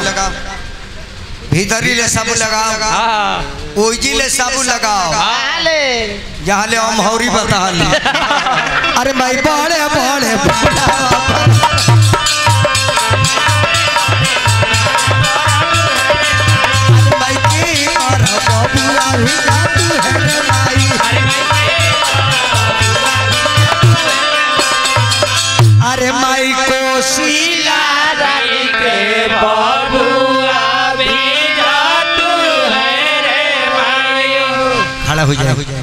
लगाओ भीतरी ले साबु लगाओ हाँ ओइजी ले साबु लगाओ आले जहाँ ले हम हौरी बता ली अरे भाई बड़े बड़े अरे भाई की और बबुआ भी जाती है रे भाई अरे माई कोशिला के बबुआ भी जातू है रे मायो खड़ा हो जाए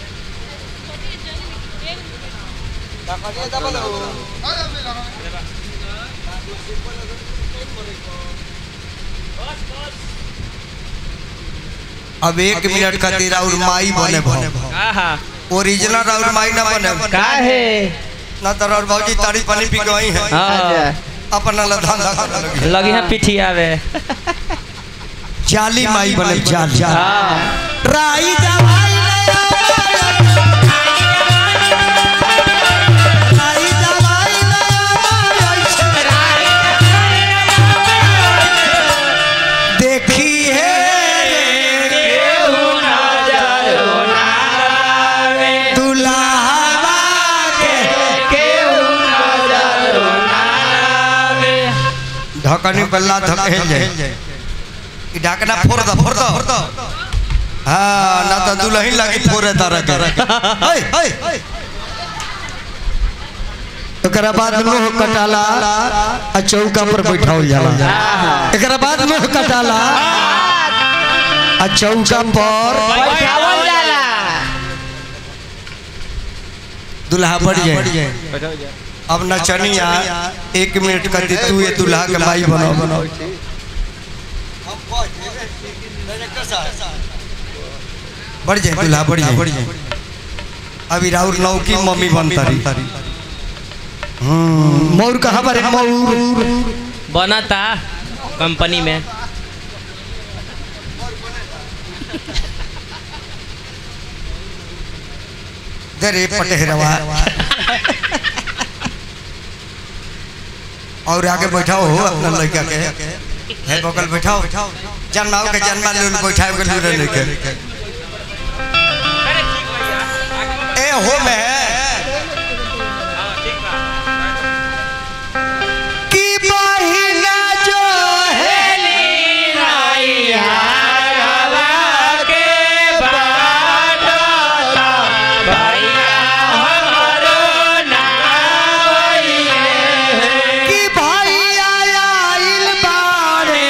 अब एक मिनट खातिर और माई बने भो आहा ओरिजिनल और माई ना बने काहे ना तो और भौजी ताड़ी पानी पी गई है हाँ अपना ला धंधा करे लगी लगी है पिठिया में जाली माई बने जाली हाँ राई दवाई ले आओ। राई दवाई ले आओ। देखी है दुल्हावा के ढकनी पल्ला धकेल जाए ई ढकना फोड़ दो फोड़ दो फोड़ दो हाँ ना तो दुल्हन लगी फोड़े तारा के हाय हाय एकरा बाद मुंह कटाला आ चौका पर बैठाओ जाला एकरा बाद मुंह कटाला आ चौका पर बैठावल जाला दुल्हा बढ़ जाए अब नचनिया एक मिनट करती तू ये दुल्हा के माई बनाओ बनाओ बढ़ जाए दुल्हा बढ़ जाए बढ़ जाए अभी राहुल नौ की मम्मी बनता रही हम्म, मौर कहाँ पर है मौर बना था कंपनी में दे रे पटेहरवा और आगे बैठाओ हो अपना लड़का के है बगल बैठाओ जन्माओ के जन्मा लोल बैठाओ के लूरे लेके ए हो में की बहिना जो है कि भाई आया इल बारे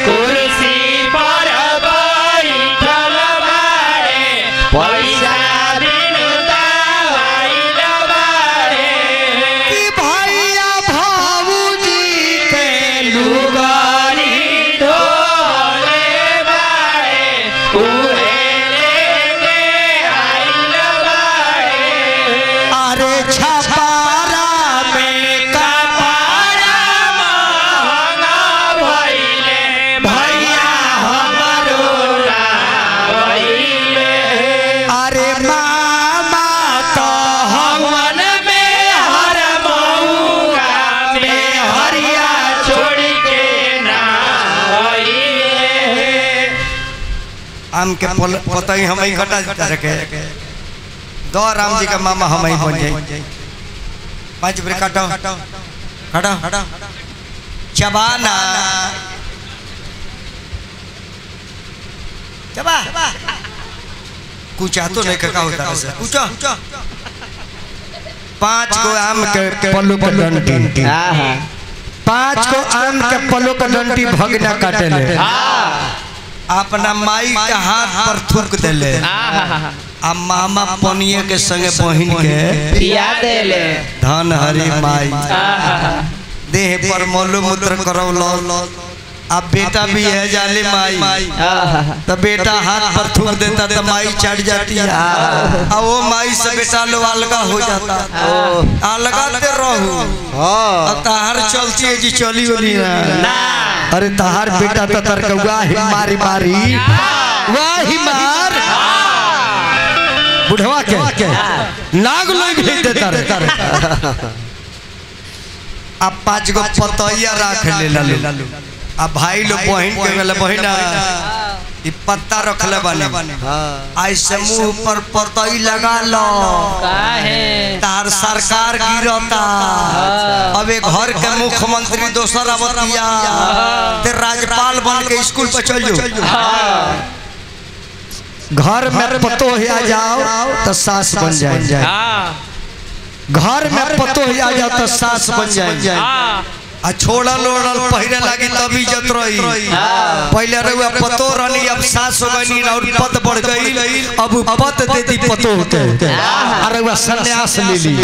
कि भैया भाऊजी के अरे छपारा में कपारा भैया हमारो अरे मामा तो हवन में हर मऊगा में हरिया छोड़ के आम के पल- पतई हम ही कटा देता रखे दो राम जी का मामा हम ही बन जाए पांच ब्रेक काटो काटो चबाना चबा कुछ तो नहीं का होता है कुछ पांच को आम के पल्लू के डंटी आहा पांच को आम के पल्लू के डंटी भगना काटे ले अपना माई के हाथ पर थूक देले आहा आ मामा पनिया के संगे बहिन के पिया देले धन हरी माई आहा देह पर मोलू मूत्र करौलो अब बेटा भी है जाले माई आहा तो बेटा हाथ पर थूक देता तो माई चढ़ जाती है अब वो माई से बेटा लो अलगा हो जाता अलगाते रहू और तहार चलती है जी चली वाली ना अरे तहार बेटा तो तरकौआ ही मारी मारी वाह ही मार बुढ़वा के नाग लोग भेज देता रे अब पांच गो पतैया राख ले लालू आ भाई लोग बहन के गले बहिना ई पत्ता रखले बने ऐसे मुंह पर पतई लगा लो काहे तार सरकार गिरता अब एक घर के मुख्यमंत्री दोसर अवतिया ते राज्यपाल बन के स्कूल पर चल जाओ घर में पतो आ जाओ तो सास बन जाए हाँ घर में पतो आ जाओ तो सास बन जाए हाँ आ छोड़ल ओड़ल पहिरे लागी तब इज्जत रही पहले रहुआ पतो रहनी अब सास हो गई और पद बढ़ गई अब उ पद दे दी पतो होते और रहुआ सन्यास ले ली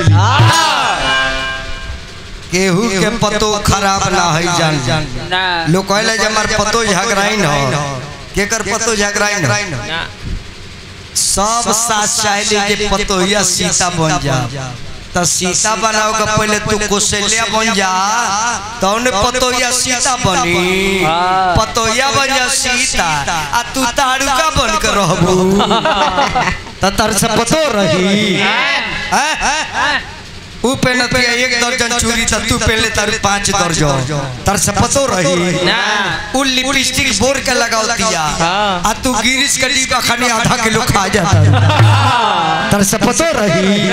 केहू के पतो खराब ना है जान ना लोग कहले जे हमार पतो झगड़ाई न केकर पतो झगड़ाई न ना सब सास चाहले जे पतो या सीता बन जा तो सीता बनाओ के पहले तू कौशल्या बन जा तौने पतोया सीता बनी हाँ। पतोया बन जा सीता आ तू तारुका बन के रहबू तो तर से पतो रही हैं? ऊ पहनत है एक दर्जन चूड़ी तो तू पहले तारू पांच दर्जन तर से पतो रही ना उ लिपस्टिक बोर के लगाओ दिया हाँ। आ तू गिरिश के डिब्बा खाने आधा किलो खा जाता तर से पतो रही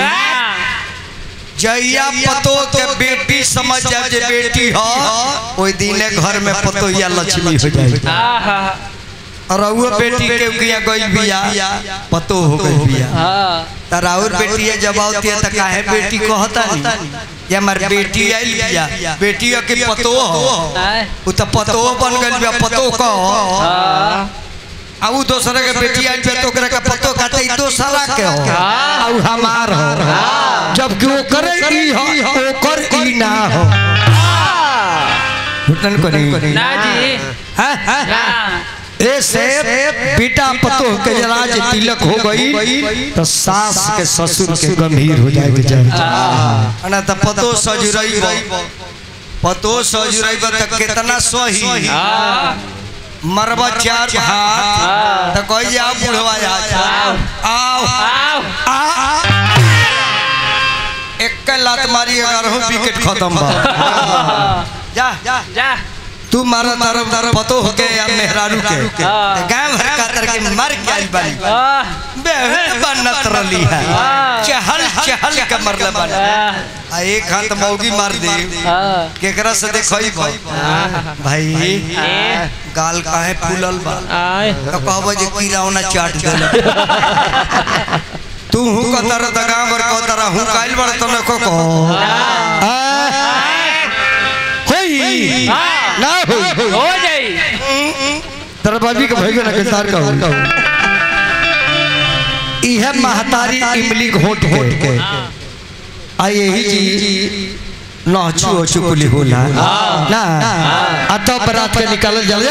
जैया पतो के बेटी समझ जा जे बेटी हो ओई दिने घर में पतो या लक्ष्मी हो जाए आहा और वो बेटी के किया गई बिया पतो हो गई बिया हाँ तर और बेटी है जब आवती है त काहे बेटी कहता नहीं ये हमार बेटी आई बिया बेटी के पतो हो आए। उ त पतो बन गइल बिया पतो कह हाँ आ उ दूसरे के बेटी आई पे तो ओकरा के पतो काटे ई दूसरा के हो हाँ। आ उ हमार हो जबकि वो करे ई हो ओकर ई ना हो घुटन को नहीं ना जी हैं हैं ना ऐसे बेटा पतो के राज तिलक हो गई तो सास के ससुर के गंभीर हो जाएगी जाए ना तो पतो सजुरई पतो सजुरई त कितना सही हाँ मरबा चार हाथ तो कोई आओ बुढ़वा आओ आओ आओ आ एक लात मारी अगर विकेट खत्म बा जा जा जा तू मारा तरफ तरफ पतो हो के या मेहरारू के हाँ। गांव भर का तर के मर के आई बानी आह, बेहद बनत रली है हाँ। चहल चहल के मरले बन आह, आ एक हाथ मौगी मार दे हाँ केकरा से देखई भाई ए, गाल काहे फूलल बा आए तो कहबो जे कीड़ावना चाट देल तू हूं का तरह दगा बर को तरह हूं काइल बड़ तने को को होई हाँ। ना होई हो जाई तेरा बाबी के भाई ना किसार का हो इहे महतारी इमली घोट घोट के आ यही जी नाचू चुकुली होला ना आ तो बरात के निकालल जल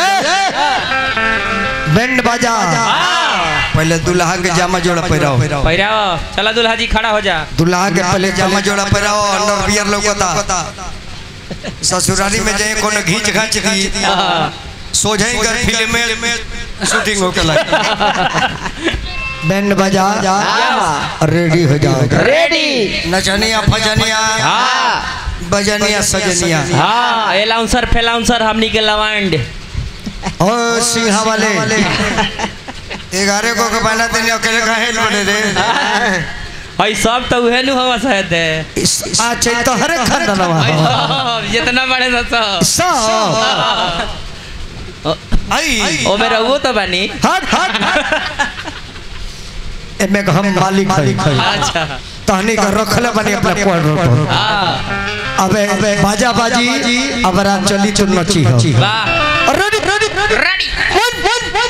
बैंड बाजा पहले दुल्हा के जामा जोड़ा पहिराओ पहिराओ चला दुल्हा जी खड़ा हो जा दुल्हा के पहले जामा जोड़ा पहिराओ अंडर बियर लौकता ससुराली में जाए कोनो घींच घाच दी हाँ, सोझे कर फिल्म में शूटिंग होके लगी बैंड बजा रेडी हो जाओ रेडी नचनिया फजनिया हाँ बजनिया सजनिया हाँ एलाउंसर फेलाउंसर हमनी के लवांड ओ सिंहा वाले ग्यारह को के बना देने अकेले कहे बने रे भाई सब तो उहे नु हवा शायद है इस- आचे तो हर खंडनवा भाई सब, जितना बड़े ना सब सब आई ओ मेरा वो तो बनी हट हट एमे के हम मालिक है अच्छा तहनी का रखले बनी अपने कोड पर हाँ अबे बाजा बाजी अब रात चली तो नची हो वाह रेडी रेडी रेडी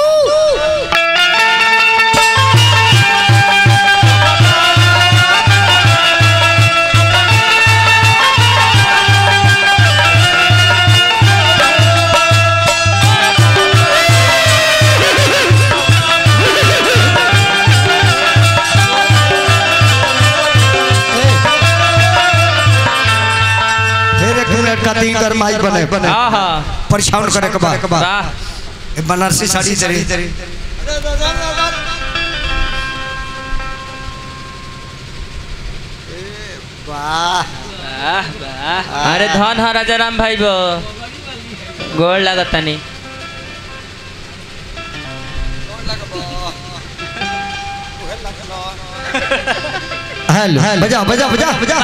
फिर एक मिनट का तीन कर माई बने बने हाँ हाँ परेशान करे के बाद वाह ए बनारसी साड़ी तेरी वाह वाह वाह अरे धन हा राजा राम भाई बो गोड़ लगतनी हेलो बजा बजा बजा बजा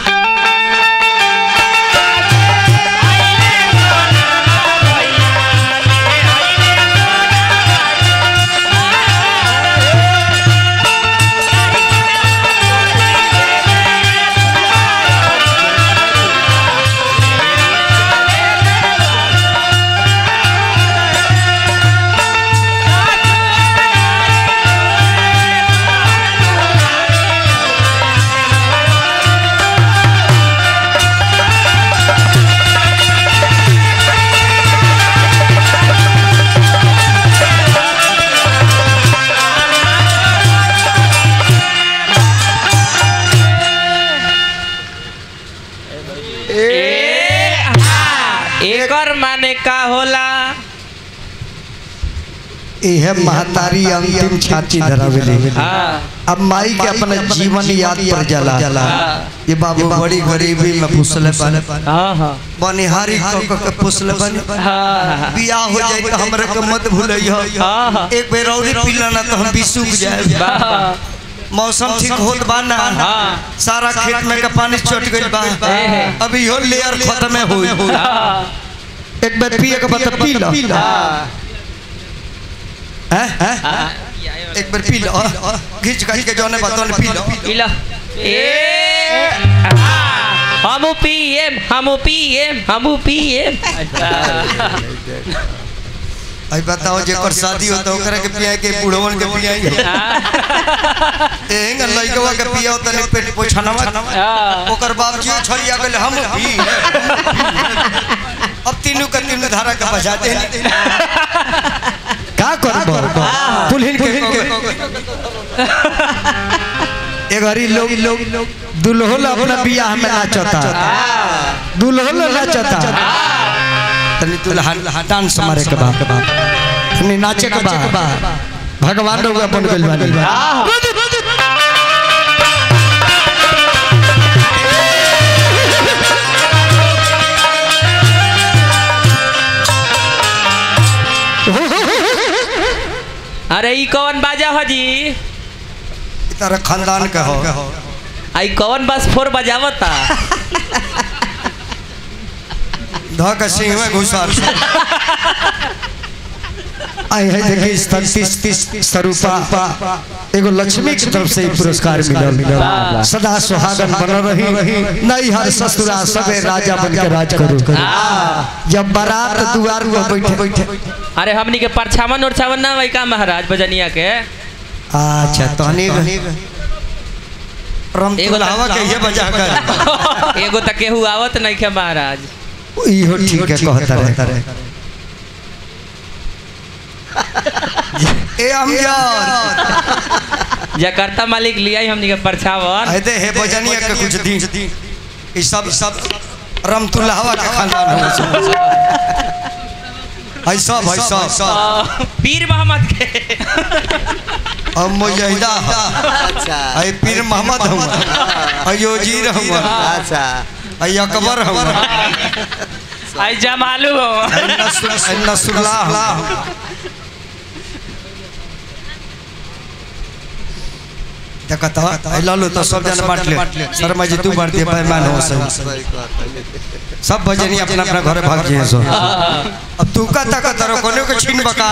एकर माने का होला इहे महतारी अंतिम छाती धरावेली हाँ अब माई के अपने जीवन याद पर जला ये बाबू बड़ी गरीबी में पुसले बने हाँ हाँ बनिहारी क क के पुसले बने हाँ बियाह हो जाए तो हमरा के मत भूलियो हाँ हाँ एक बेर और पीला ना तो हम भी सूख जाए वाह मौसम ठीक होत बा ना हाँ। सारा खेत में का पानी चट गइल बा एहे। अभी हो लेयर खत्म होई हाँ एक बेर पिए के बाद पी लो हैं हैं एक बार पी लो घिच घिच के जोने बातों पी लो इला ए हमू पीएम हमू पीएम हमू पीएम आई बताओ जेकर शादी होता ओकरा के पिया के बूढ़वन के पिया एंग लइकवा के पिया तने पेट पोछनवा ओकर बाप जी छरिया गेल हम पी अब तीनों के तीनों धारा के बजाते का करबो दुल्हन के ए घरी लोग लोग दुल्हन अपना बियाह में नाचता दुल्हन नाचता तनी दुल्हन डांस मारे के बा तनी नाचे के बा भगवान लोग अपन गइल बानी अरे ई कौन बाजा हो जी तारा खानदान के हो आई कौन बस फोर बजावता ध के सिंह में घुसर आई है देखिए तंतीस तीस स्वरूपा एगो लक्ष्मी की तरफ से ही पुरस्कार मिलल वाह। सदा सुहागन बनल रही नहीं हर ससुरा सबे राजा बन के राज करू जब बारात दुआर पर बैठे बैठे अरे हमनी के परछावन उरछावन ना वही का महाराज बजनिया के अच्छा तहनी रम एगो हवा के ये बजा कर एगो तक केहू आवत नहीं के महाराज इहो ठीक है कहता रहे ए अमजद जकर्ता मालिक लिया ही हमनी के परछावन अरे हे बजनिया के कुछ दी ई सब सब रमतुल्लाहवा के खानदान हो है सब है सब सब पीर मोहम्मद के अब मुजहिदा अच्छा है पीर मोहम्मद हम है योजीर हम अच्छा है अकबर हम आई जमालू हो है नसर- है नसरुल्लाह देखता है लालो तो सब जन बांट ले शर्मा जी तू बांट दे बेईमान हो सही सही बात सब भजनी अपना अपना घरे भाग जाए सो अब तू का तक तरो कोने को छीन बका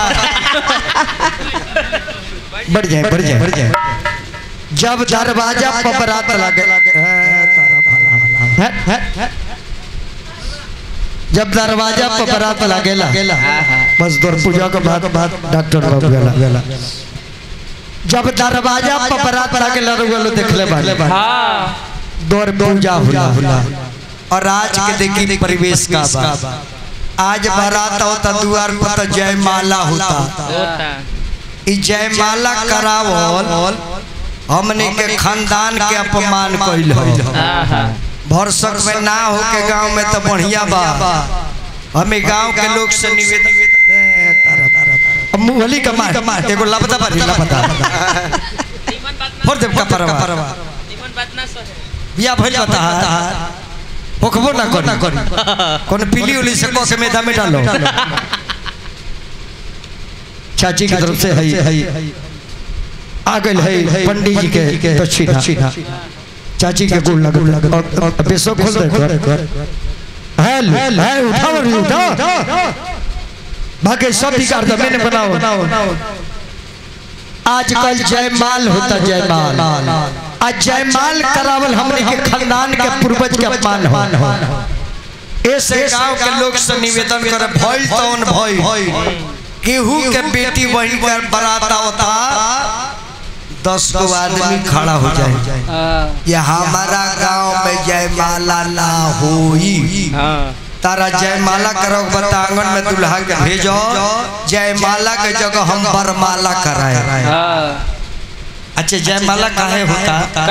बढ़ जाए बढ़ जाए बढ़ जाए जब दरवाजा पर बरात लगे जब दरवाजा पर बरात लगेला बस दौर पूजा के बाद बाद डॉक्टर बाबू गेला जब दरवाजा पर बरात लगेला रुगलो देखले बाले हाँ दौर पूजा होला और आज के देखी परिवेश का बा आज बारात होता द्वार पर तो जयमाला होता होता ई जयमाला करावल हमने के खानदान के अपमान कइल हो आहा भरसक में ना हो के गांव में तो बढ़िया बा हमें गांव के लोग से निवेदन अब मुहली का मार एगो लपता बारी लपता फोड़ देव का परवा निमन बात ना सहे बिया भइल बता होखबो ना करी कौन पीली उली से कह के मेधा में डालो चाची की तरफ से है आ गए है पंडित जी के दक्षिणा चाची के गोल लग लग और पेशो खोल दे है है उठाओ रे उठाओ बाकी सब बिगाड़ दो मैंने बनाओ आजकल जयमाल होता जयमाल आज जयमाल करावल हमने के खानदान के पूर्वज के अपमान हो ऐसे गांव के लोग से निवेदन करे भइल तौन भइल केहू के बेटी बहन के बराता होता दस गो आदमी खड़ा हो जाए ये हमारा गांव में जयमाला ना होई तारा जयमाला करो बता आंगन में दुल्हा के भेजो जयमाला के जगह हम बरमाला कराए अच्छा जयमाला काहे होता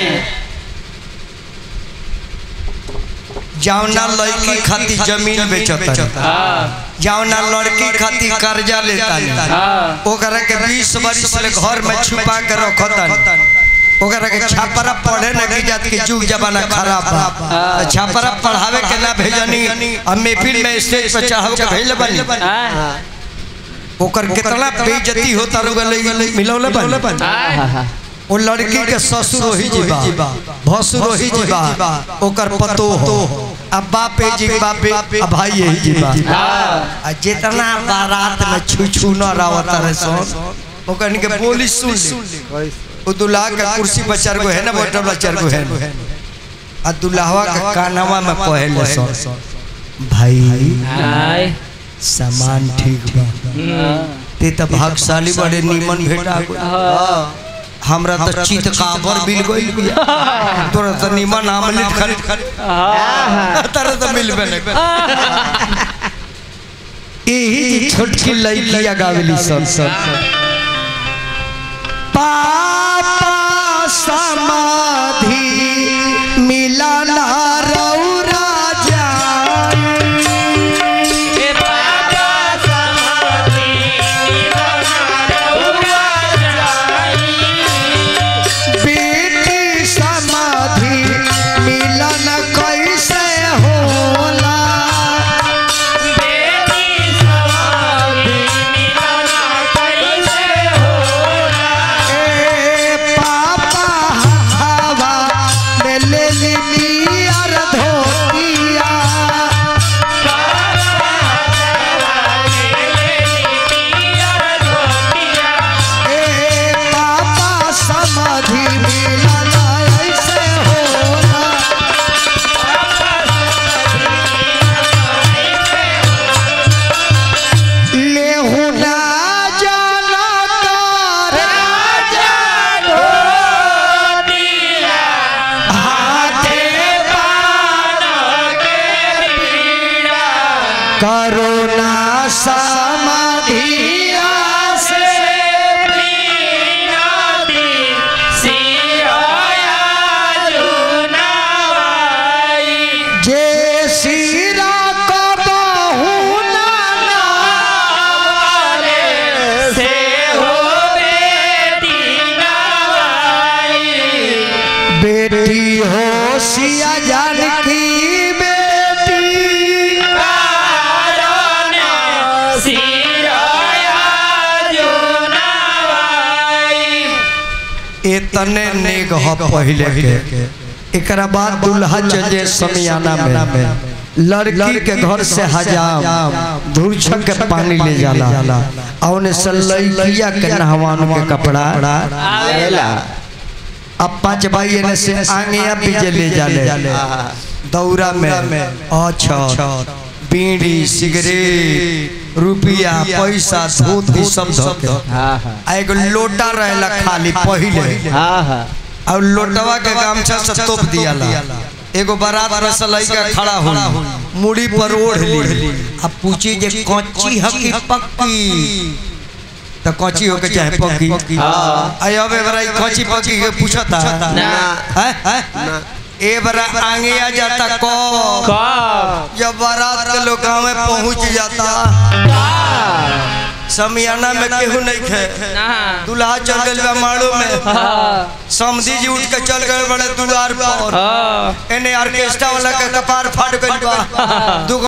जावना लड़की खाती जमीन बेचता जावना लड़की खाती कर्जा लेता ओकरा के बीस वर्ष ले घर में छुपा के रखता ओकरा के छापरा पढ़े न की जात के जुग जमाना खराब बा तो छापरा पढ़ावे के ना भेजनी अब महफिल में स्टेज पे चढ़ाव के भेजले बनी ओकर कितना बेइज्जती होता रुगले मिलौले बनी ओ लड़की के ससुर ही जीवा भसुर ही जीवा ओकर पतो हो अब बापे जी बापे अब भाई यही जीवा आ जितना बारात में छू छू न रावत रहे सो ओकर के बोली सुन ले ओ दुल्हा के कुर्सी पर चार गो है ना बैठल बा चार गो है आ दुल्हावा के कानवा में कहले सो भाई सामान ठीक बा ते त भागशाली बड़े नीमन भेटा गो हमरा तो चित काबर बिल गइल बिया तोरा तो नीमन आमलेट खरीद खरीद तोरा तो मिलबे नहीं यही जी छोटकी लड़किया गावेली सब सब पापा समाधि मिलना रौरा बेटी समाधि मिलन कैसे होला ए पापा हवा में ले ली अर धोतिया ए पापा समाधि मिलन ऐसे होला लेहु ना जाना कर हाथे करुणा समाधिया से जे सिरा को बहु ना बेटी हो सिया जानकी बेटी इतने नेग ह पहले के एकरा बाद दुल्हा चले समियाना में लड़की के घर से हजाम धूर्छक के पानी ले जाला और से लड़किया के नहवान के कपड़ा अब पांच भाई एने से आंगिया पीछे ले जाले दौरा में अच्छा बीड़ी सिगरेट रुपया पैसा धोती सब धोके आ एगो लोटा रहेला खाली पहिले और लोटवा के गामछा से तोप दियाला एगो बारात में से लइका खड़ा हो मुड़ी पर ओढ़ ली अब पूछी जे कच्ची हकी पक्की तो कच्ची हो के चाहे पक्की आई अब एबरा कच्ची पक्की के पूछता ना। हैं हैं ए बरा आगे आ जाता को जब बारात के लोग गाँव में पहुंच जाता समियाना में केहू नहीं खे ना दूल्हा चल गइल बा माड़ो में हाँ समधी जी उठ के चल गए बड़े दुआर पर हाँ एने ऑर्केस्ट्रा वाला के कपार फाट गइल बा दू